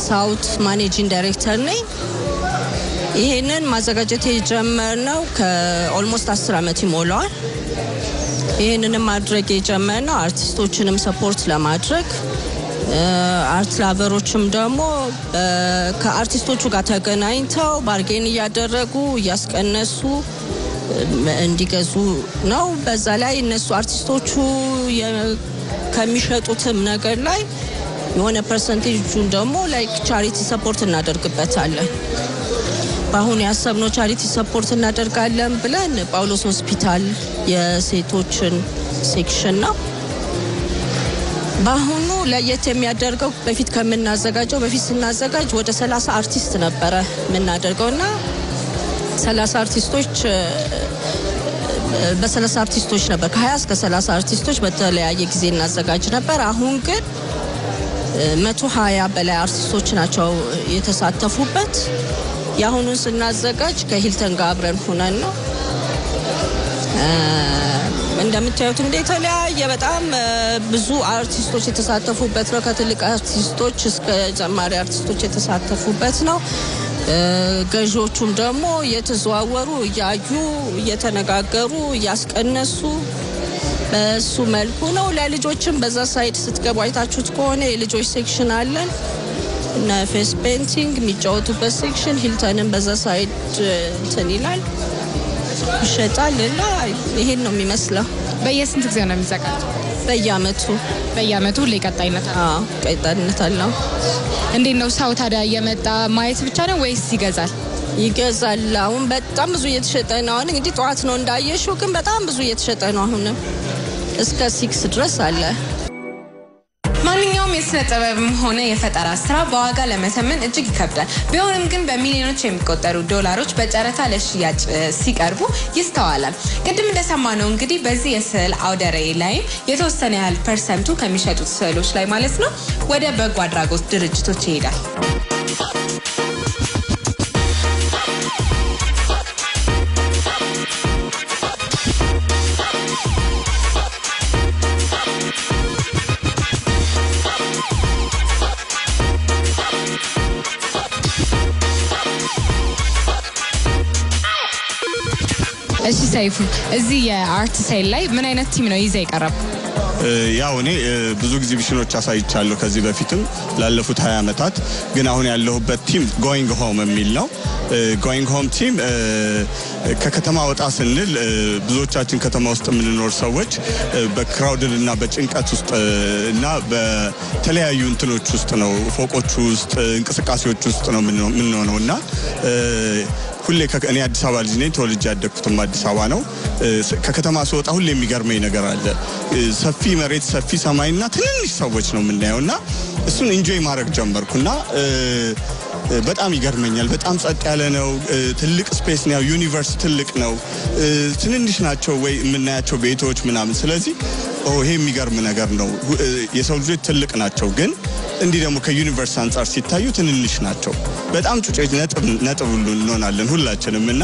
ሳውት ማኔጂንግ ዳይሬክተር ነኝ። ይህንን ማዘጋጀት የጀመርነው ከኦልሞስት አስር ዓመት ይሞላዋል። ይህንንም ማድረግ የጀመርነው አርቲስቶችንም ሰፖርት ለማድረግ አርት ላቨሮችም ደግሞ ከአርቲስቶቹ ጋር ተገናኝተው ባርጌን እያደረጉ እያስቀነሱ እንዲገዙ ነው። በዛ ላይ እነሱ አርቲስቶቹ ከሚሸጡትም ነገር ላይ የሆነ ፐርሰንቴጁን ደግሞ ላይክ ቻሪቲ ሰፖርት እናደርግበታለን። በአሁኑ ያሰብነው ቻሪቲ ሰፖርት እናደርጋለን ብለን ጳውሎስ ሆስፒታል የሴቶችን ሴክሽን ነው። በአሁኑ ለየት የሚያደርገው በፊት ከምናዘጋጀው በፊት ስናዘጋጅ ወደ 30 አርቲስት ነበረ የምናደርገው እና 30 አርቲስቶች በ30 አርቲስቶች ነበር ከ20 እስከ 30 አርቲስቶች በተለያየ ጊዜ እናዘጋጅ ነበር። አሁን ግን መቶ ሀያ በላይ አርቲስቶች ናቸው የተሳተፉበት። የአሁኑን ስናዘጋጅ ከሂልተን ጋር አብረን ሁነን ነው። እንደምታዩት እንደ የተለያየ በጣም ብዙ አርቲስቶች የተሳተፉበት ነው። ከትልቅ አርቲስቶች እስከ ጀማሪ አርቲስቶች የተሳተፉበት ነው። ገዢዎቹም ደግሞ እየተዘዋወሩ እያዩ እየተነጋገሩ እያስቀነሱ በሱ መልኩ ነው። ለልጆችም በዛ ሳይድ ስትገቡ አይታችሁት ከሆነ የልጆች ሴክሽን አለን እና ፌስ ፔንቲንግ የሚጫወቱበት ሴክሽን ሂልተንን በዛ ሳይድ እንትን ይላል ይሸጣል እና ይሄን ነው የሚመስለው። በየስንት ጊዜ ነው የሚዘጋጀው? በየአመቱ በየአመቱ ሁሌ ቀጣይነት አለው? ቀጣይነት አለው። እንዴት ነው ሰው ታዲያ እየመጣ ማየት ብቻ ነው ወይስ ይገዛል? ይገዛል። አሁን በጣም ብዙ እየተሸጠ ነው። አሁን እንግዲህ ጠዋት ነው እንዳየሽው፣ ግን በጣም ብዙ እየተሸጠ ነው። አሁንም እስከ ሲክስ ድረስ አለ። ማንኛውም የስነ ጥበብም ሆነ የፈጠራ ስራ በዋጋ ለመተመን እጅግ ይከብዳል። ቢሆንም ግን በሚሊዮኖች የሚቆጠሩ ዶላሮች በጨረታ ለሽያጭ ሲቀርቡ ይስተዋላል። ቅድም እንደሰማነው እንግዲህ በዚህ የስዕል አውደ ርዕይ ላይም የተወሰነ ያህል ፐርሰንቱ ከሚሸጡት ስዕሎች ላይ ማለት ነው ወደ በጎ አድራጎት ድርጅቶች ይሄዳል። እሺ ሰይፉ፣ እዚህ የአርት ሴል ላይ ምን አይነት ቲም ነው ይዘ የቀረቡ? ያው እኔ ብዙ ኤግዚቢሽኖች አሳይቻለሁ ከዚህ በፊትም ላለፉት 20 ዓመታት። ግን አሁን ያለሁበት ቲም ጎይንግ ሆም የሚል ነው። ጎይንግ ሆም ቲም ከከተማ ወጣ ስንል ብዙዎቻችን ከተማ ውስጥ የምንኖር ሰዎች በክራውድድ እና በጭንቀት ውስጥ እና በተለያዩ እንትኖች ውስጥ ነው ፎቆቹ ውስጥ እንቅስቃሴዎች ውስጥ ነው የምንሆነው እና ሁሌ እኔ አዲስ አበባ ልጅ ነኝ። ተወልጄ ያደግኩትም አዲስ አበባ ነው። ከከተማ ስወጣ ሁሌ የሚገርመኝ ነገር አለ። ሰፊ መሬት፣ ሰፊ ሰማይና ትንንሽ ሰዎች ነው የምናየው እና እሱን ኢንጆይ ማድረግ ጀመርኩና በጣም ይገርመኛል። በጣም ጸጥ ያለ ነው። ትልቅ ስፔስ ነው። ዩኒቨርስ ትልቅ ነው። ትንንሽ ናቸው ወይ የምናያቸው ቤቶች ምናምን። ስለዚህ ይሄ የሚገርም ነገር ነው። የሰው ልጆች ትልቅ ናቸው ግን እንዲህ ደግሞ ከዩኒቨርስ አንጻር ሲታዩ ትንንሽ ናቸው። በጣም ጩጬ ነጥብ ሁሉ እንሆናለን ሁላችንም እና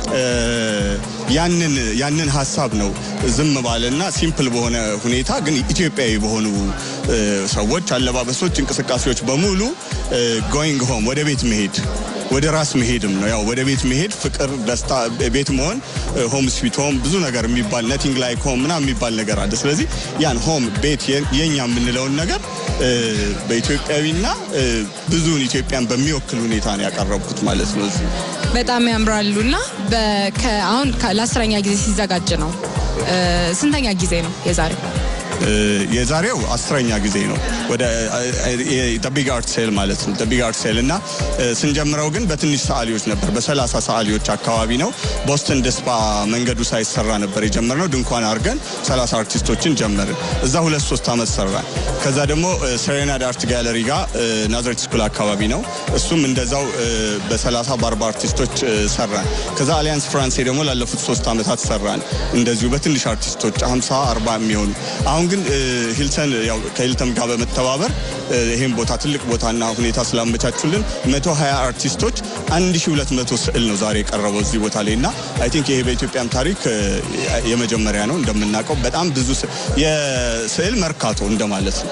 ያንን ያንን ሀሳብ ነው ዝም ባለና ሲምፕል በሆነ ሁኔታ ግን ኢትዮጵያዊ በሆኑ ሰዎች አለባበሶች፣ እንቅስቃሴዎች በሙሉ ጎይንግ ሆም ወደ ቤት መሄድ ወደ ራስ መሄድም ነው። ያው ወደ ቤት መሄድ ፍቅር፣ ደስታ፣ ቤት መሆን ሆም ስዊት ሆም ብዙ ነገር የሚባል ነቲንግ ላይክ ሆም ምናምን የሚባል ነገር አለ። ስለዚህ ያን ሆም ቤት የኛ የምንለውን ነገር በኢትዮጵያዊና ብዙውን ኢትዮጵያን በሚወክል ሁኔታ ነው ያቀረብኩት ማለት ነው። እዚህ በጣም ያምራሉ እና አሁን ለአስረኛ ጊዜ ሲዘጋጅ ነው። ስንተኛ ጊዜ ነው የዛሬው? የዛሬው አስረኛ ጊዜ ነው። ወደ ቢግ አርት ሴል ማለት ነው። ቢግ አርት ሴል እና ስንጀምረው ግን በትንሽ ሰዓሊዎች ነበር። በሰላሳ ሰዓሊዎች አካባቢ ነው። ቦስተን ደስፓ መንገዱ ሳይሰራ ነበር የጀመርነው። ድንኳን አድርገን ሰላሳ አርቲስቶችን ጀመርን። እዛ ሁለት ሶስት ዓመት ሰራን። ከዛ ደግሞ ሰሬናድ አርት ጋለሪ ጋር ናዝሬት ስኩል አካባቢ ነው። እሱም እንደዛው በሰላሳ በአርባ አርቲስቶች ሰራን። ከዛ አሊያንስ ፍራንሴ ደግሞ ላለፉት ሶስት ዓመታት ሰራን። እንደዚሁ በትንሽ አርቲስቶች ሀምሳ አርባ የሚሆኑ አሁን ግን ሂልተን ያው ከሂልተን ጋር በመተባበር ይህን ቦታ ትልቅ ቦታና ሁኔታ ስላመቻቹልን 120 አርቲስቶች 1200 ስዕል ነው ዛሬ የቀረበው እዚህ ቦታ ላይ እና አይ ቲንክ ይሄ በኢትዮጵያም ታሪክ የመጀመሪያ ነው። እንደምናውቀው በጣም ብዙ የስዕል መርካቶ እንደማለት ነው።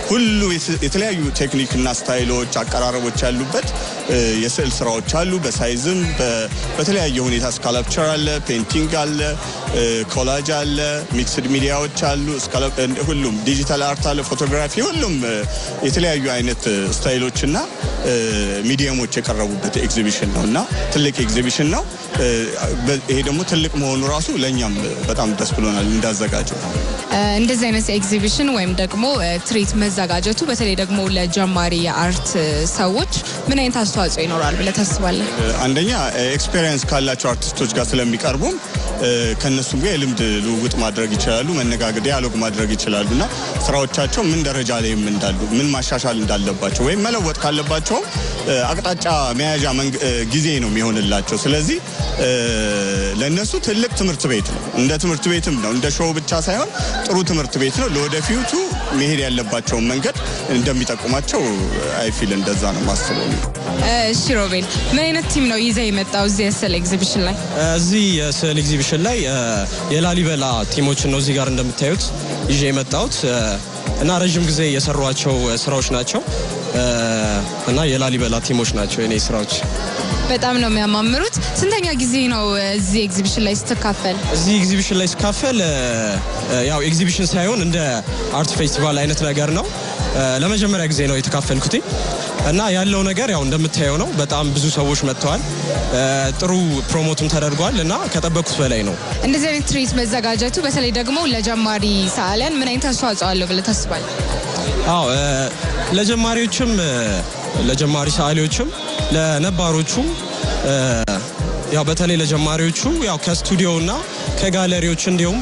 ሁሉ የተለያዩ ቴክኒክና ስታይሎች፣ አቀራረቦች ያሉበት የስዕል ስራዎች አሉ። በሳይዝም በተለያየ ሁኔታ ስካላፕቸር አለ፣ ፔንቲንግ አለ፣ ኮላጅ አለ፣ ሚክስድ ሚዲያዎች አሉ፣ ሁሉም ዲጂታል አርት አለ፣ ፎቶግራፊ፣ ሁሉም የተለያዩ አይነት ስታይሎች እና ሚዲየሞች የቀረቡበት ኤግዚቢሽን ነው እና ትልቅ ኤግዚቢሽን ነው። ይሄ ደግሞ ትልቅ መሆኑ ራሱ ለእኛም በጣም ደስ ብሎናል እንዳዘጋጀው። እንደዚህ አይነት ኤግዚቢሽን ወይም ደግሞ ትርኢት መዘጋጀቱ በተለይ ደግሞ ለጀማሪ የአርት ሰዎች ምን አይነት አስተዋጽኦ ይኖራል ብለህ ታስባለህ? አንደኛ ኤክስፔሪየንስ ካላቸው አርቲስቶች ጋር ስለሚቀርቡም ከእነሱም ጋር የልምድ ልውውጥ ማድረግ ይችላሉ፣ መነጋገር፣ ዲያሎግ ማድረግ ይችላሉ እና ስራዎቻቸው ምን ደረጃ ላይም እንዳሉ ምን ማሻሻል እንዳለባቸው ወይም መለወጥ ካለባቸውም አቅጣጫ መያዣ ጊዜ ነው የሚሆንላቸው። ስለዚህ ለእነሱ ትልቅ ትምህርት ቤት ነው። እንደ ትምህርት ቤትም ነው። እንደ ሾው ብቻ ሳይሆን ጥሩ ትምህርት ቤት ነው። ለወደፊቱ መሄድ ያለባቸውን መንገድ እንደሚጠቁማቸው አይፊል እንደዛ ነው ማስበው። እሺ ሮቤል፣ ምን አይነት ቲም ነው ይዘህ የመጣው እዚህ የስዕል ኤግዚቢሽን ላይ? እዚህ የስዕል ኤግዚቢሽን ላይ የላሊበላ ቲሞችን ነው እዚህ ጋር እንደምታዩት ይዤ የመጣሁት እና ረዥም ጊዜ የሰሯቸው ስራዎች ናቸው እና የላሊበላ ቲሞች ናቸው የኔ ስራዎች። በጣም ነው የሚያማምሩት። ስንተኛ ጊዜ ነው እዚህ ኤግዚቢሽን ላይ ስትካፈል? እዚህ ኤግዚቢሽን ላይ ስካፈል ያው ኤግዚቢሽን ሳይሆን እንደ አርት ፌስቲቫል አይነት ነገር ነው። ለመጀመሪያ ጊዜ ነው የተካፈልኩት እና ያለው ነገር ያው እንደምታየው ነው። በጣም ብዙ ሰዎች መጥተዋል። ጥሩ ፕሮሞትም ተደርጓል እና ከጠበቅኩት በላይ ነው። እንደዚህ አይነት ትርኢት መዘጋጀቱ በተለይ ደግሞ ለጀማሪ ሰዓሊያን ምን አይነት አስተዋጽኦ አለው ብለህ ታስባለህ? አዎ ለጀማሪዎችም ለጀማሪ ሰዓሊዎችም ለነባሮቹም ያው በተለይ ለጀማሪዎቹ ያው ከስቱዲዮ እና ከጋለሪዎች እንዲሁም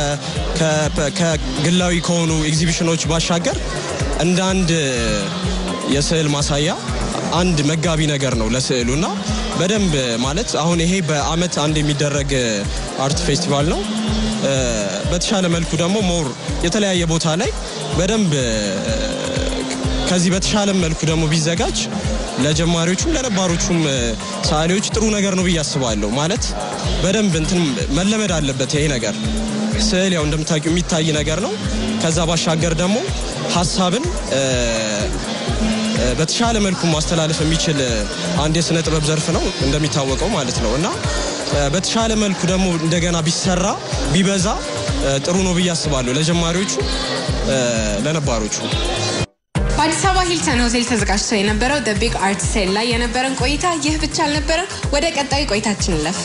ከግላዊ ከሆኑ ኤግዚቢሽኖች ባሻገር እንደ አንድ የስዕል ማሳያ አንድ መጋቢ ነገር ነው ለስዕሉ እና በደንብ ማለት አሁን ይሄ በአመት አንድ የሚደረግ አርት ፌስቲቫል ነው። በተሻለ መልኩ ደግሞ ሞር የተለያየ ቦታ ላይ በደንብ ከዚህ በተሻለ መልኩ ደግሞ ቢዘጋጅ ለጀማሪዎቹም ለነባሮቹም ሰዓሊዎች ጥሩ ነገር ነው ብዬ አስባለሁ። ማለት በደንብ እንትን መለመድ አለበት ይሄ ነገር። ስዕል ያው እንደምታውቂው የሚታይ ነገር ነው። ከዛ ባሻገር ደግሞ ሀሳብን በተሻለ መልኩ ማስተላለፍ የሚችል አንድ የስነ ጥበብ ዘርፍ ነው እንደሚታወቀው ማለት ነው እና በተሻለ መልኩ ደግሞ እንደገና ቢሰራ ቢበዛ ጥሩ ነው ብዬ አስባለሁ ለጀማሪዎቹ ለነባሮቹ። በአዲስ አበባ ሂልተን ሆቴል ተዘጋጅቶ የነበረው ደ ቢግ አርት ሴል ላይ የነበረን ቆይታ ይህ ብቻ አልነበረም። ወደ ቀጣዩ ቆይታችን እንለፍ።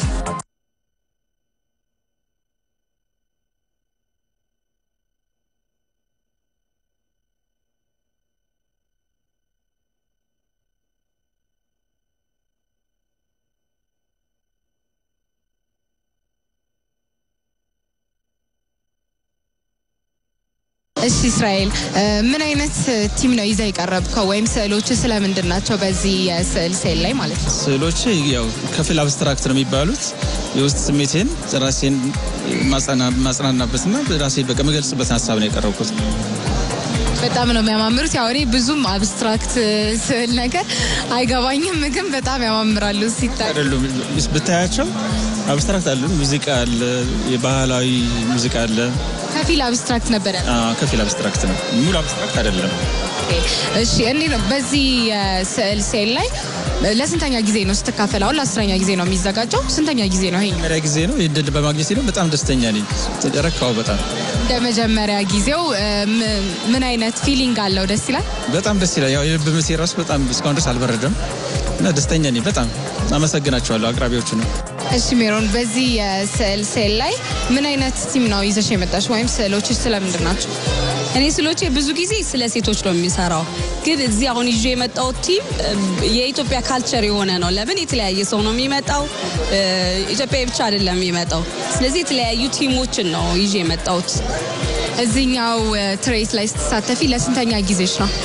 እሺ እስራኤል፣ ምን አይነት ቲም ነው ይዘህ የቀረብከው? ወይም ስዕሎች ስለምንድን ናቸው? በዚህ የስዕል ሴል ላይ ማለት ነው። ስዕሎች ያው ከፊል አብስትራክት ነው የሚባሉት የውስጥ ስሜቴን ራሴን ማጽናናበትና ራሴን በቃ የምገልጽበትን ሀሳብ ነው የቀረብኩት። በጣም ነው የሚያማምሩት። ያው እኔ ብዙም አብስትራክት ስዕል ነገር አይገባኝም፣ ግን በጣም ያማምራሉ ሲታይ። አይደሉም ብታያቸው አብስትራክት አለ፣ ሙዚቃ አለ፣ የባህላዊ ሙዚቃ አለ። ከፊል አብስትራክት ነበረ። ከፊል አብስትራክት ነው፣ ሙሉ አብስትራክት አይደለም። እሺ እንዴ ነው በዚህ የስዕል ሴል ላይ ለስንተኛ ጊዜ ነው ስትካፈል? አሁን ለአስረኛ ጊዜ ነው የሚዘጋጀው። ስንተኛ ጊዜ ነው ይሄ? መጀመሪያ ጊዜ ነው። ይህ ድል በማግኘት ነው በጣም ደስተኛ ነኝ። ረካው በጣም እንደ መጀመሪያ ጊዜው ምን አይነት ፊሊንግ አለው? ደስ ይላል። በጣም ደስ ይላል። ያው የልብ ምቴ ራሱ በጣም እስካሁን ድረስ አልበረደም እና ደስተኛ ነኝ። በጣም አመሰግናቸዋለሁ አቅራቢዎቹ ነው። እሺ ሜሮን፣ በዚህ የስዕል ሴል ላይ ምን አይነት ቲም ነው ይዘሽ የመጣሽ? ወይም ስዕሎች ስለምንድን ናቸው? እኔ ስሎቼ ብዙ ጊዜ ስለ ሴቶች ነው የሚሰራው፣ ግን እዚህ አሁን ይዤ የመጣው ቲም የኢትዮጵያ ካልቸር የሆነ ነው። ለምን የተለያየ ሰው ነው የሚመጣው፣ ኢትዮጵያ ብቻ አይደለም የሚመጣው። ስለዚህ የተለያዩ ቲሞችን ነው ይዤ የመጣሁት። እዚህኛው ትርኢት ላይ ስትሳተፊ ለስንተኛ ጊዜሽ ነው?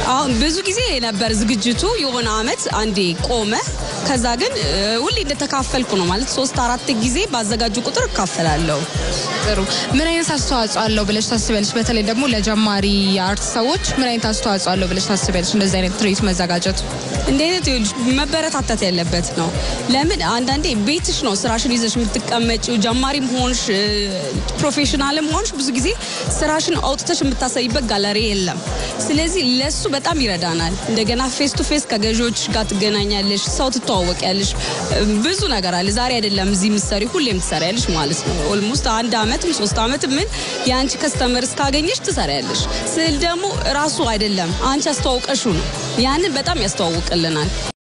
አሁን ብዙ ጊዜ ነበር ዝግጅቱ የሆነ አመት አንዴ ቆመ። ከዛ ግን እ፣ ሁሌ እንደተካፈልኩ ነው ማለት ሶስት አራት ጊዜ ባዘጋጁ ቁጥር እካፈላለሁ። ጥሩ። ምን አይነት አስተዋጽኦ አለው ብለሽ ታስቢያለሽ? በተለይ ደግሞ ለጀማሪ የአርት ሰዎች ምን አይነት አስተዋጽኦ አለው ብለሽ ታስቢያለሽ? እንደዚህ አይነት ትርኢት መዘጋጀቱ እንደ አይነት ይኸውልሽ መበረታታት ያለበት ነው። ለምን አንዳንዴ ቤትሽ ነው ስራሽን ይዘሽ የምትቀመጪው። ጀማሪም ሆንሽ እ፣ ፕሮፌሽናልም ሆንሽ ብዙ ጊዜ ስራሽን አውጥተሽ የምታሳይበት ጋለሪ የለም። ስለዚህ ለሱ በጣም ይረዳናል። እንደገና ፌስ ቱ ፌስ ከገዢዎች ጋር ትገናኛለሽ፣ ሰው ትተዋወቂያለሽ። እ፣ ብዙ ነገር አለ። ዛሬ አይደለም እዚህ ምሰሪ ሁሌም ትሰሪያለሽ ማለት ነው። ኦልሞስት አንድ አመትም ሶስት አመትም ምን የአንቺ ከስተመር እስካገኘሽ ትሰሪያለሽ። ስዕል ደግሞ ራሱ አይደለም አንቺ አስተዋውቀሹ ነው። ያንን በጣም ያስተዋውቅልናል።